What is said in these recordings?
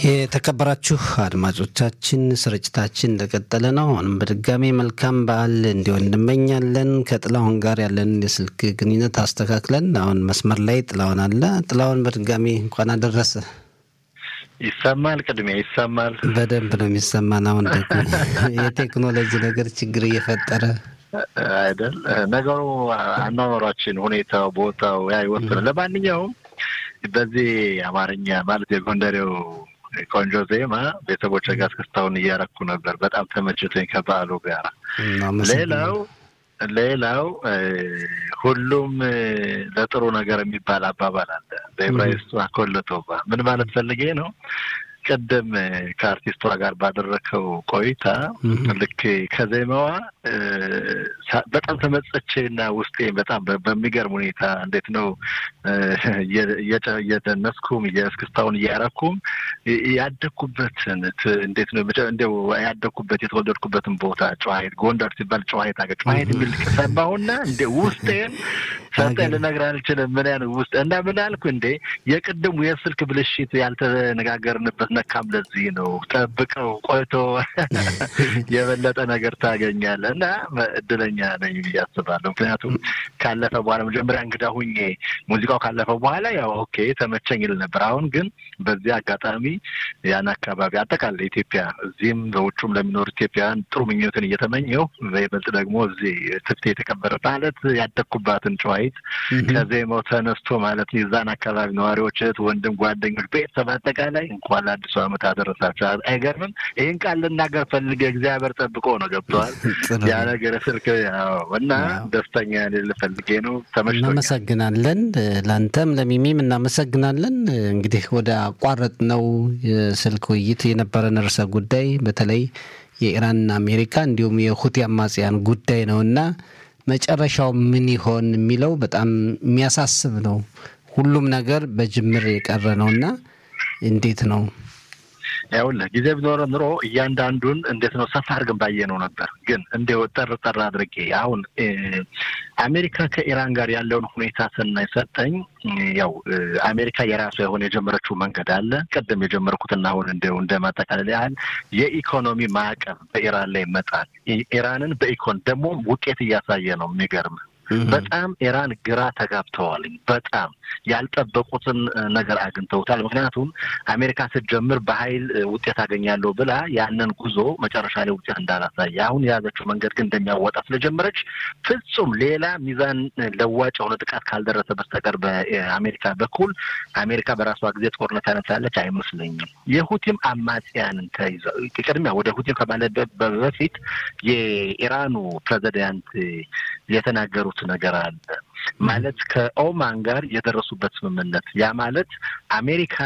የተከበራችሁ አድማጮቻችን ስርጭታችን እንደቀጠለ ነው። አሁንም በድጋሚ መልካም በዓል እንዲሆን እንመኛለን። ከጥላሁን ጋር ያለን የስልክ ግንኙነት አስተካክለን አሁን መስመር ላይ ጥላሁን አለ። ጥላሁን በድጋሚ እንኳን አደረሰ። ይሰማል? ቅድሚያ ይሰማል። በደንብ ነው የሚሰማን። አሁን ደግሞ የቴክኖሎጂ ነገር ችግር እየፈጠረ አይደል? ነገሩ አኗኗሯችን፣ ሁኔታው፣ ቦታው ያ ይወስናል። ለማንኛውም በዚህ አማርኛ ማለት የጎንደሬው ቆንጆ ዜማ ቤተሰቦች ጋር እስክስታውን እያረኩ ነበር። በጣም ተመችቶኝ ከበዓሉ ጋር። ሌላው ሌላው ሁሉም ለጥሩ ነገር የሚባል አባባል አለ በዕብራይስጡ አኮለቶባ ምን ማለት ፈልጌ ነው? ቅድም ከአርቲስቷ ጋር ባደረከው ቆይታ ልክ ከዜማዋ በጣም ተመጸቼ እና ውስጤ በጣም በሚገርም ሁኔታ እንዴት ነው እየደነስኩም የእስክስታውን እያረኩም ያደግኩበትን እንዴት ነው እንዲያው ያደግኩበት የተወለድኩበትን ቦታ ጨዋሂት ጎንደር ሲባል ጨዋሂት አገር ጨዋሂት የሚል ሰማሁና እንደ ውስጤን ሰጠኝ ልነግርህ አልችልም። ምን ያን ውስጥ እና ምን አልኩ እንዴ የቅድሙ የስልክ ብልሽት ያልተነጋገርንበት ነካም ለዚህ ነው። ጠብቀው ቆይቶ የበለጠ ነገር ታገኛለህ እና እድለኛ ነኝ ብዬ አስባለሁ። ምክንያቱም ካለፈ በኋላ መጀመሪያ እንግዳ ሁኜ ሙዚቃው ካለፈ በኋላ ያው ኦኬ ተመቸኝ ይል ነበር። አሁን ግን በዚህ አጋጣሚ ያን አካባቢ አጠቃላይ ኢትዮጵያ እዚህም በውጩም ለሚኖሩ ኢትዮጵያውያን ጥሩ ምኞትን እየተመኘው በይበልጥ ደግሞ እዚህ ትፍቴ የተከበረ ማለት ያደግኩባትን ጨዋሂት ከዜማው ተነስቶ ማለት የዛን አካባቢ ነዋሪዎች፣ እህት፣ ወንድም፣ ጓደኞች፣ ቤተሰብ አጠቃላይ እንኳን ለአዲሱ ዓመት አደረሳቸው። አይገርምም? ይህን ቃል ልናገር ፈልጌ እግዚአብሔር ጠብቆ ነው ገብተዋል። ያ ነገር ስልክ እና ደስተኛ ልፈልጌ ነው። ተመችቶኛል። እናመሰግናለን። ለአንተም ለሚሚም እናመሰግናለን። እንግዲህ ወደ አቋረጥ ነው የስልክ ውይይት የነበረን ርዕሰ ጉዳይ በተለይ የኢራንና አሜሪካ እንዲሁም የሁቲ አማጽያን ጉዳይ ነውና መጨረሻው ምን ይሆን የሚለው በጣም የሚያሳስብ ነው። ሁሉም ነገር በጅምር የቀረ ነውና እንዴት ነው? ይኸውልህ ጊዜ ቢኖረ ኑሮ እያንዳንዱን እንዴት ነው ሰፋ አድርገን ባየነው ነበር። ግን እንዲያው ጠር ጠር አድርጌ አሁን አሜሪካ ከኢራን ጋር ያለውን ሁኔታ ስናይ ሰጠኝ ያው አሜሪካ የራሷ የሆነ የጀመረችው መንገድ አለ። ቅድም የጀመርኩትና አሁን እንደው እንደ ማጠቃለል ያህል የኢኮኖሚ ማዕቀብ በኢራን ላይ ይመጣል። ኢራንን በኢኮን ደግሞ ውጤት እያሳየ ነው። የሚገርም በጣም ኢራን ግራ ተጋብተዋል። በጣም ያልጠበቁትን ነገር አግኝተውታል። ምክንያቱም አሜሪካ ስትጀምር በኃይል ውጤት አገኛለሁ ብላ ያንን ጉዞ መጨረሻ ላይ ውጤት እንዳላሳየ አሁን የያዘችው መንገድ ግን እንደሚያወጣ ስለጀመረች ፍጹም ሌላ ሚዛን ለዋጭ የሆነ ጥቃት ካልደረሰ በስተቀር በአሜሪካ በኩል አሜሪካ በራሷ ጊዜ ጦርነት ያነሳለች አይመስለኝም። የሁቲም አማጽያንን ተይዘው ቅድሚያ ወደ ሁቲም ከማለት በፊት የኢራኑ ፕሬዚዳንት የተናገሩት ነገር አለ ማለት ከኦማን ጋር የደረሱበት ስምምነት ያ ማለት አሜሪካ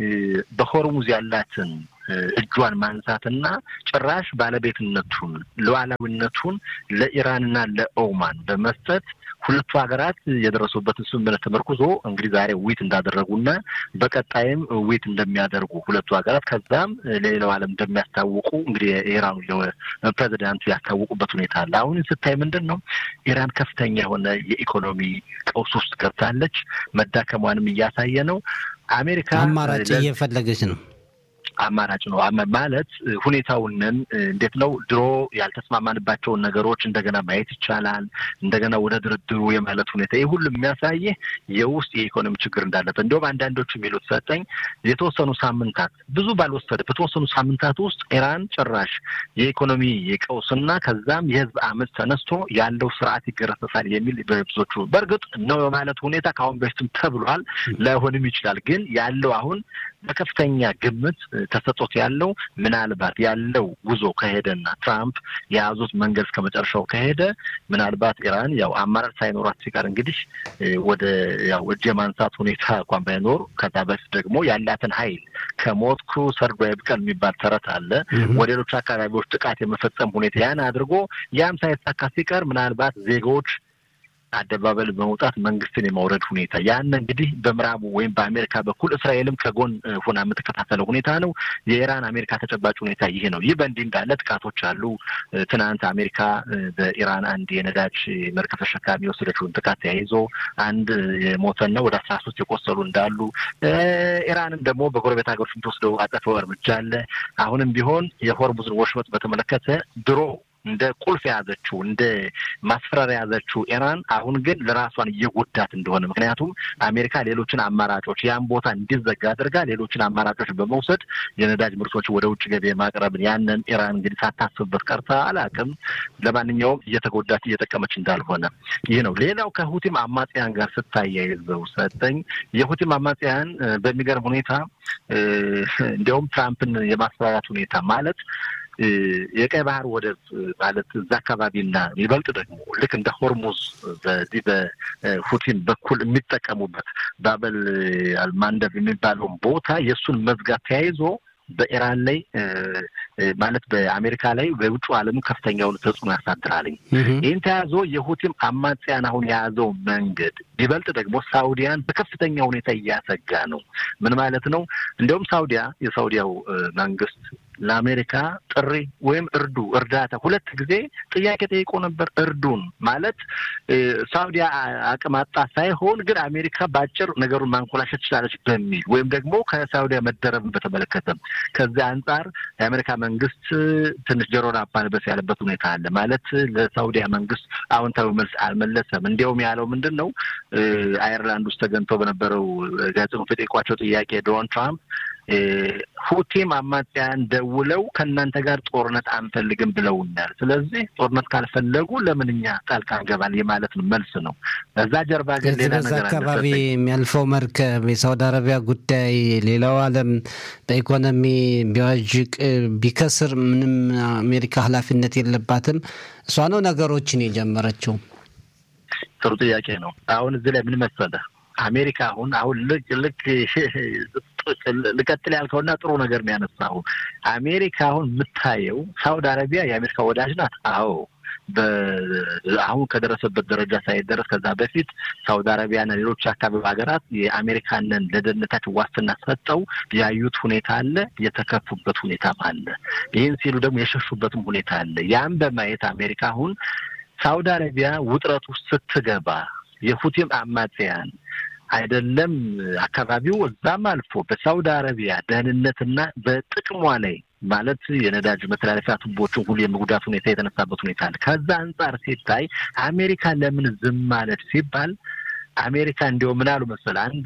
በሆርሙዝ ያላትን እጇን ማንሳትና ጭራሽ ባለቤትነቱን ሉዓላዊነቱን ለኢራንና ለኦማን በመስጠት ሁለቱ ሀገራት የደረሱበትን ስምምነት ተመርኩዞ እንግዲህ ዛሬ ዊት እንዳደረጉና በቀጣይም ዊት እንደሚያደርጉ ሁለቱ ሀገራት ከዛም ለሌላው ዓለም እንደሚያስታውቁ እንግዲህ የኢራኑ ፕሬዚዳንቱ ያስታወቁበት ሁኔታ አለ። አሁን ስታይ ምንድን ነው ኢራን ከፍተኛ የሆነ የኢኮኖሚ ቀውስ ውስጥ ገብታለች። መዳከሟንም እያሳየ ነው። አሜሪካ አማራጭ እየፈለገች ነው አማራጭ ነው ማለት ሁኔታውንን እንዴት ነው ድሮ ያልተስማማንባቸውን ነገሮች እንደገና ማየት ይቻላል። እንደገና ወደ ድርድሩ የማለት ሁኔታ ይህ ሁሉ የሚያሳይህ የውስጥ የኢኮኖሚ ችግር እንዳለበት እንዲሁም አንዳንዶቹ የሚሉት ሰጠኝ የተወሰኑ ሳምንታት ብዙ ባልወሰደ በተወሰኑ ሳምንታት ውስጥ ኢራን ጭራሽ የኢኮኖሚ የቀውስና ከዛም የህዝብ አመፅ ተነስቶ ያለው ስርዓት ይገረሰሳል የሚል በብዙዎቹ በእርግጥ ነው የማለት ሁኔታ ከአሁን በፊትም ተብሏል። ላይሆንም ይችላል። ግን ያለው አሁን በከፍተኛ ግምት ተሰጦት ያለው ምናልባት ያለው ጉዞ ከሄደና ትራምፕ የያዙት መንገድ እስከ መጨረሻው ከሄደ ምናልባት ኢራን ያው አማራጭ ሳይኖራት ሲቀር እንግዲህ ወደ ያው እጅ የማንሳት ሁኔታ እንኳን ባይኖር ከዛ በፊት ደግሞ ያላትን ኃይል ከሞትኩ ሰርዶ ይብቀል የሚባል ተረት አለ። ወደ ሌሎች አካባቢዎች ጥቃት የመፈጸም ሁኔታ ያን አድርጎ ያም ሳይሳካ ሲቀር ምናልባት ዜጎች አደባባይ በመውጣት መንግስትን የማውረድ ሁኔታ ያን እንግዲህ በምዕራቡ ወይም በአሜሪካ በኩል እስራኤልም ከጎን ሆና የምትከታተለው ሁኔታ ነው። የኢራን አሜሪካ ተጨባጭ ሁኔታ ይሄ ነው። ይህ በእንዲህ እንዳለ ጥቃቶች አሉ። ትናንት አሜሪካ በኢራን አንድ የነዳጅ መርከብ ተሸካሚ የወሰደችውን ጥቃት ተያይዞ አንድ የሞተና ወደ አስራ ሶስት የቆሰሉ እንዳሉ፣ ኢራንም ደግሞ በጎረቤት ሀገሮች የምትወስደው አጸፋዊ እርምጃ አለ። አሁንም ቢሆን የሆርሙዝን ወሽመጥ በተመለከተ ድሮ እንደ ቁልፍ የያዘችው እንደ ማስፈራሪያ የያዘችው ኢራን አሁን ግን ለራሷን እየጎዳት እንደሆነ ምክንያቱም አሜሪካ ሌሎችን አማራጮች ያን ቦታ እንዲዘጋ አድርጋ ሌሎችን አማራጮች በመውሰድ የነዳጅ ምርቶች ወደ ውጭ ገቢ ማቅረብን ያንን ኢራን እንግዲህ ሳታስብበት ቀርታ አላውቅም። ለማንኛውም እየተጎዳች እየጠቀመች እንዳልሆነ ይህ ነው። ሌላው ከሁቲም አማጽያን ጋር ስታያይዘው ሰጠኝ የሁቲም አማጽያን በሚገርም ሁኔታ እንዲያውም ትራምፕን የማስፈራራት ሁኔታ ማለት የቀይ ባህር ወደብ ማለት እዛ አካባቢና ይበልጥ ደግሞ ልክ እንደ ሆርሙዝ በዚህ በሁቲን በኩል የሚጠቀሙበት ባበል አልማንደብ የሚባለውን ቦታ የእሱን መዝጋት ተያይዞ በኢራን ላይ ማለት በአሜሪካ ላይ በውጭ ዓለሙ ከፍተኛውን ተጽዕኖ ያሳድራልኝ። ይህን ተያዞ የሁቲም አማጽያን አሁን የያዘው መንገድ ይበልጥ ደግሞ ሳውዲያን በከፍተኛ ሁኔታ እያሰጋ ነው። ምን ማለት ነው? እንዲያውም ሳውዲያ የሳውዲያው መንግስት ለአሜሪካ ጥሪ ወይም እርዱ እርዳታ ሁለት ጊዜ ጥያቄ ጠይቆ ነበር። እርዱን ማለት ሳውዲያ አቅም አጣ ሳይሆን ግን አሜሪካ በአጭር ነገሩን ማንኮላሸት ትችላለች በሚል ወይም ደግሞ ከሳውዲያ መደረብን በተመለከተም ከዚያ አንጻር የአሜሪካ መንግስት ትንሽ ጆሮ ዳባ ልበስ ያለበት ሁኔታ አለ። ማለት ለሳውዲያ መንግስት አዎንታዊ መልስ አልመለሰም። እንዲያውም ያለው ምንድን ነው አየርላንድ ውስጥ ተገኝተው በነበረው ጋዜጠኞች የጠየቋቸው ጥያቄ ዶናልድ ትራምፕ ሁቲም አማጽያን ደውለው ከእናንተ ጋር ጦርነት አንፈልግም ብለውናል። ስለዚህ ጦርነት ካልፈለጉ ለምን እኛ ጣልቃ እንገባል የማለት ነው መልስ ነው። በዛ ጀርባ ግን ሌላ ነገር አካባቢ የሚያልፈው መርከብ የሳውዲ አረቢያ ጉዳይ ሌላው ዓለም በኢኮኖሚ ቢዋዥቅ ቢከስር ምንም አሜሪካ ኃላፊነት የለባትም። እሷ ነው ነገሮችን የጀመረችው። ጥሩ ጥያቄ ነው። አሁን እዚህ ላይ ምን መሰለህ አሜሪካ አሁን አሁን ልክ ልክ ልቀጥል ያልከውና ጥሩ ነገር ነው ያነሳው። አሜሪካ አሁን የምታየው ሳውዲ አረቢያ የአሜሪካ ወዳጅ ናት። አዎ አሁን ከደረሰበት ደረጃ ሳይደረስ ከዛ በፊት ሳውዲ አረቢያና ሌሎች አካባቢ ሀገራት የአሜሪካንን ለደህንነታቸው ዋስትና ሰጠው ያዩት ሁኔታ አለ፣ የተከፉበት ሁኔታም አለ። ይህን ሲሉ ደግሞ የሸሹበትም ሁኔታ አለ። ያም በማየት አሜሪካ አሁን ሳውዲ አረቢያ ውጥረት ውስጥ ስትገባ የሁቲም አማጽያን አይደለም አካባቢው እዛም አልፎ በሳውዲ አረቢያ ደህንነትና በጥቅሟ ላይ ማለት የነዳጅ መተላለፊያ ቱቦችን ሁሉ የመጉዳት ሁኔታ የተነሳበት ሁኔታ አለ። ከዛ አንጻር ሲታይ አሜሪካ ለምን ዝም ማለት ሲባል አሜሪካ እንዲያው ምን አሉ መሰል አንድ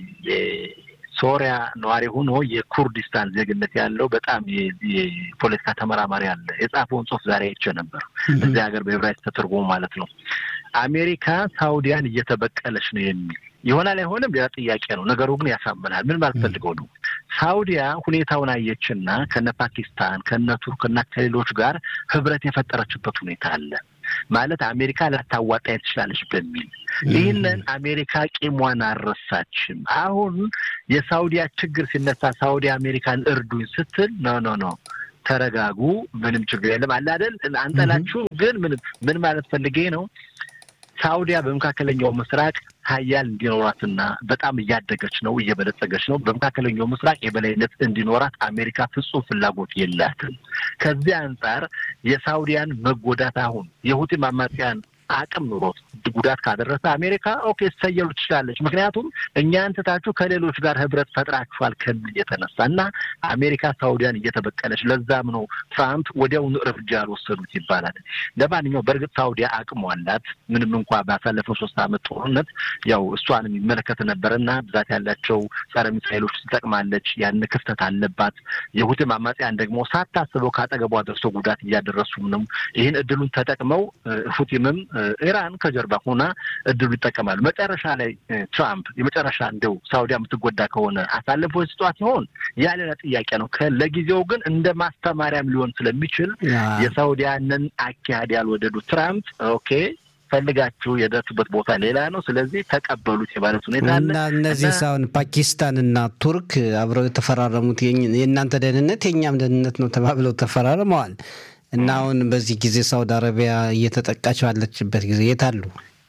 ሶሪያ ነዋሪ ሆኖ የኩርዲስታን ዜግነት ያለው በጣም የፖለቲካ ተመራማሪ አለ። የጻፈውን ጽሑፍ ዛሬ አይቼ ነበር። እዚህ ሀገር በዕብራይስጥ ተተርጎሞ ማለት ነው። አሜሪካ ሳውዲያን እየተበቀለች ነው የሚል ይሆናል አይሆንም ሌላ ጥያቄ ነው። ነገሩ ግን ያሳምናል። ምን ማለት ፈልገው ነው? ሳውዲያ ሁኔታውን አየችና ከነ ፓኪስታን ከነ ቱርክና ከሌሎች ጋር ህብረት የፈጠረችበት ሁኔታ አለ ማለት አሜሪካ ላታዋጣ ትችላለች በሚል ይህንን አሜሪካ ቂሟን አልረሳችም። አሁን የሳውዲያ ችግር ሲነሳ ሳውዲ አሜሪካን እርዱኝ ስትል ኖ ኖ ኖ ተረጋጉ፣ ምንም ችግር የለም አለ አይደል አንጠላችሁ። ግን ምን ምን ማለት ፈልጌ ነው ሳውዲያ በመካከለኛው ምስራቅ ሀያል እንዲኖራትና በጣም እያደገች ነው፣ እየበለጸገች ነው። በመካከለኛው ምስራቅ የበላይነት እንዲኖራት አሜሪካ ፍጹም ፍላጎት የላትም። ከዚህ አንጻር የሳውዲያን መጎዳት አሁን የሁቲም አማጽያን አቅም ኑሮት ጉዳት ካደረሰ አሜሪካ ኦኬ ትሰየሉ ትችላለች። ምክንያቱም እኛን ትታችሁ ከሌሎች ጋር ህብረት ፈጥራችኋል ከሚል የተነሳ እና አሜሪካ ሳውዲያን እየተበቀለች ለዛም ነው ትራምፕ ወዲያውኑ እርምጃ ያልወሰዱት ይባላል። ለማንኛውም በእርግጥ ሳውዲያ አቅሙ አላት። ምንም እንኳ ባሳለፈው ሶስት ዓመት ጦርነት ያው እሷን የሚመለከት ነበረ እና ብዛት ያላቸው ጸረ ሚሳይሎች ትጠቅማለች። ያን ክፍተት አለባት። የሁቲም አማጽያን ደግሞ ሳታስበው ከአጠገቧ ደርሶ ጉዳት እያደረሱም ነው። ይህን እድሉን ተጠቅመው ሁቲምም ኢራን ከጀርባ ሆና እድሉ ይጠቀማሉ። መጨረሻ ላይ ትራምፕ የመጨረሻ እንደው ሳውዲያ የምትጎዳ ከሆነ አሳልፎ ስጧት ሲሆን ያ ሌላ ጥያቄ ነው። ለጊዜው ግን እንደ ማስተማሪያም ሊሆን ስለሚችል የሳውዲያንን አካሄድ ያልወደዱ ትራምፕ ኦኬ ፈልጋችሁ የደረሱበት ቦታ ሌላ ነው፣ ስለዚህ ተቀበሉት የማለት ሁኔታ አለ እና እነዚህ ሳሁን ፓኪስታን እና ቱርክ አብረው የተፈራረሙት የእናንተ ደህንነት የእኛም ደህንነት ነው ተባብለው ተፈራርመዋል። እና አሁን በዚህ ጊዜ ሳውዲ አረቢያ እየተጠቃች ባለችበት ጊዜ የት አሉ?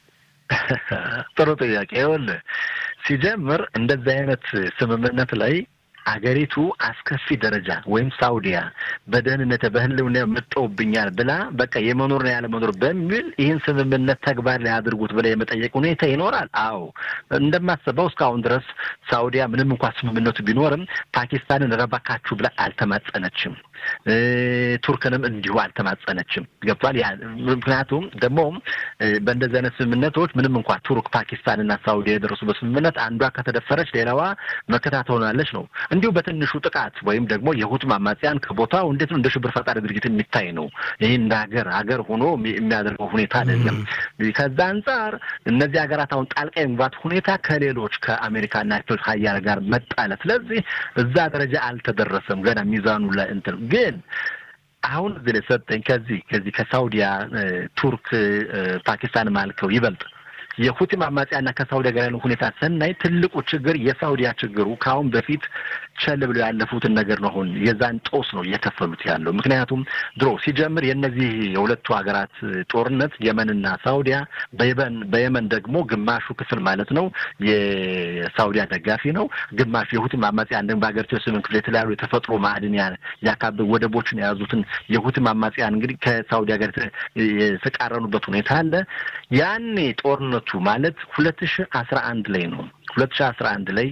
ጥሩ ጥያቄ። ይኸውልህ ሲጀምር እንደዚህ አይነት ስምምነት ላይ አገሪቱ አስከፊ ደረጃ ወይም ሳውዲያ በደህንነት በህልውና መጠውብኛል ብላ በቃ የመኖርና ያለመኖር በሚል ይህን ስምምነት ተግባር ላይ አድርጉት ብላ የመጠየቅ ሁኔታ ይኖራል። አዎ እንደማስበው እስካሁን ድረስ ሳውዲያ ምንም እንኳ ስምምነቱ ቢኖርም ፓኪስታንን ረባካችሁ ብላ አልተማጸነችም። ቱርክንም እንዲሁ አልተማጸነችም። ገብቷል። ምክንያቱም ደግሞ በእንደዚህ አይነት ስምምነቶች ምንም እንኳ ቱርክ፣ ፓኪስታንና ሳውዲ የደረሱበት ስምምነት አንዷ ከተደፈረች ሌላዋ መከታ ትሆናለች ነው። እንዲሁ በትንሹ ጥቃት ወይም ደግሞ የሁት ማማጽያን ከቦታው እንዴት ነው እንደ ሽብር ፈጣሪ ድርጊት የሚታይ ነው። ይህ እንደ ሀገር ሀገር ሆኖ የሚያደርገው ሁኔታ አይደለም። ከዛ አንጻር እነዚህ ሀገራት አሁን ጣልቃ የመግባት ሁኔታ ከሌሎች ከአሜሪካና ሀያል ጋር መጣለ። ስለዚህ እዛ ደረጃ አልተደረሰም ገና ሚዛኑ ላይ እንትን ግን አሁን እዚህ ላይ ሰጠኝ ከዚህ ከዚህ ከሳውዲያ ቱርክ፣ ፓኪስታን ማልከው ይበልጥ የሁቲ አማጽያና ከሳውዲ ጋር ያለው ሁኔታ ስናይ ትልቁ ችግር የሳውዲያ ችግሩ ከአሁን በፊት ቸል ብለው ያለፉትን ነገር ነው። አሁን የዛን ጦስ ነው እየከፈሉት ያለው። ምክንያቱም ድሮ ሲጀምር የእነዚህ የሁለቱ ሀገራት ጦርነት የመንና ሳውዲያ በየመን በየመን ደግሞ ግማሹ ክፍል ማለት ነው የሳውዲያ ደጋፊ ነው፣ ግማሹ የሁቲ አማጽያን ደግሞ በሀገሪቱ ስምንት ክፍል የተለያዩ የተፈጥሮ ማዕድን ያካብ ወደቦችን የያዙትን የሁቲ አማጽያን እንግዲህ ከሳውዲያ ጋር የተቃረኑበት ሁኔታ አለ። ያኔ ጦርነቱ ማለት ሁለት ሺ አስራ አንድ ላይ ነው ሁለት ሺ አስራ አንድ ላይ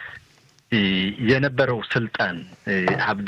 የነበረው ስልጣን አብድ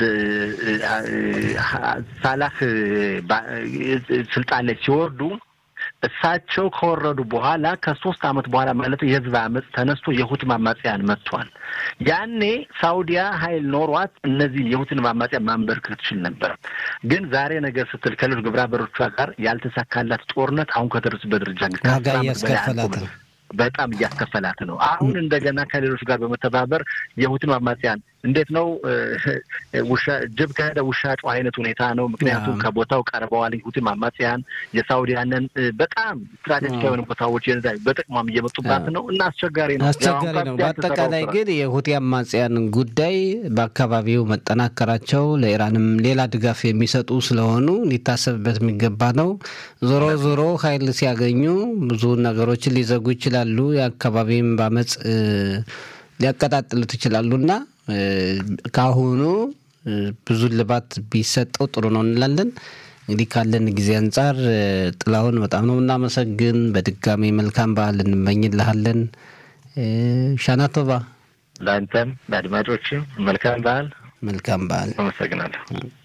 ሳላህ ስልጣን ላይ ሲወርዱ እሳቸው ከወረዱ በኋላ ከሶስት አመት በኋላ ማለት የህዝብ አመፅ ተነስቶ የሁቲ አማጽያን መጥቷል። ያኔ ሳውዲያ ኃይል ኖሯት እነዚህ የሁቲን አማጽያን ማንበርከክ ትችል ነበር። ግን ዛሬ ነገር ስትል ከሌሎች ግብረ አበሮቿ ጋር ያልተሳካላት ጦርነት አሁን ከደረሱበት ደረጃ ዋጋ እያስከፈላት ነው። በጣም እያስከፈላት ነው። አሁን እንደገና ከሌሎች ጋር በመተባበር የሁቲን አማጽያን እንዴት ነው ውሻ ጅብ ከሄደ ውሻ ጮኸ አይነት ሁኔታ ነው። ምክንያቱም ከቦታው ቀርበዋል። ሁቲም አማጽያን የሳውዲያንን በጣም ስትራቴጂካዊ የሆኑ ቦታዎች በጥቅሟም እየመጡባት ነው እና አስቸጋሪ ነው፣ አስቸጋሪ ነው። በአጠቃላይ ግን የሁቲ አማጽያን ጉዳይ በአካባቢው መጠናከራቸው ለኢራንም ሌላ ድጋፍ የሚሰጡ ስለሆኑ ሊታሰብበት የሚገባ ነው። ዞሮ ዞሮ ኃይል ሲያገኙ ብዙ ነገሮችን ሊዘጉ ይችላሉ። የአካባቢም በአመፅ ሊያቀጣጥሉት ይችላሉና ከአሁኑ ብዙ ልባት ቢሰጠው ጥሩ ነው እንላለን። እንግዲህ ካለን ጊዜ አንጻር ጥላሁን በጣም ነው የምናመሰግን። በድጋሚ መልካም በዓል እንመኝልሃለን። ሻናቶባ ለአንተም ለአድማጮችም መልካም በዓል። መልካም በዓል። አመሰግናለሁ።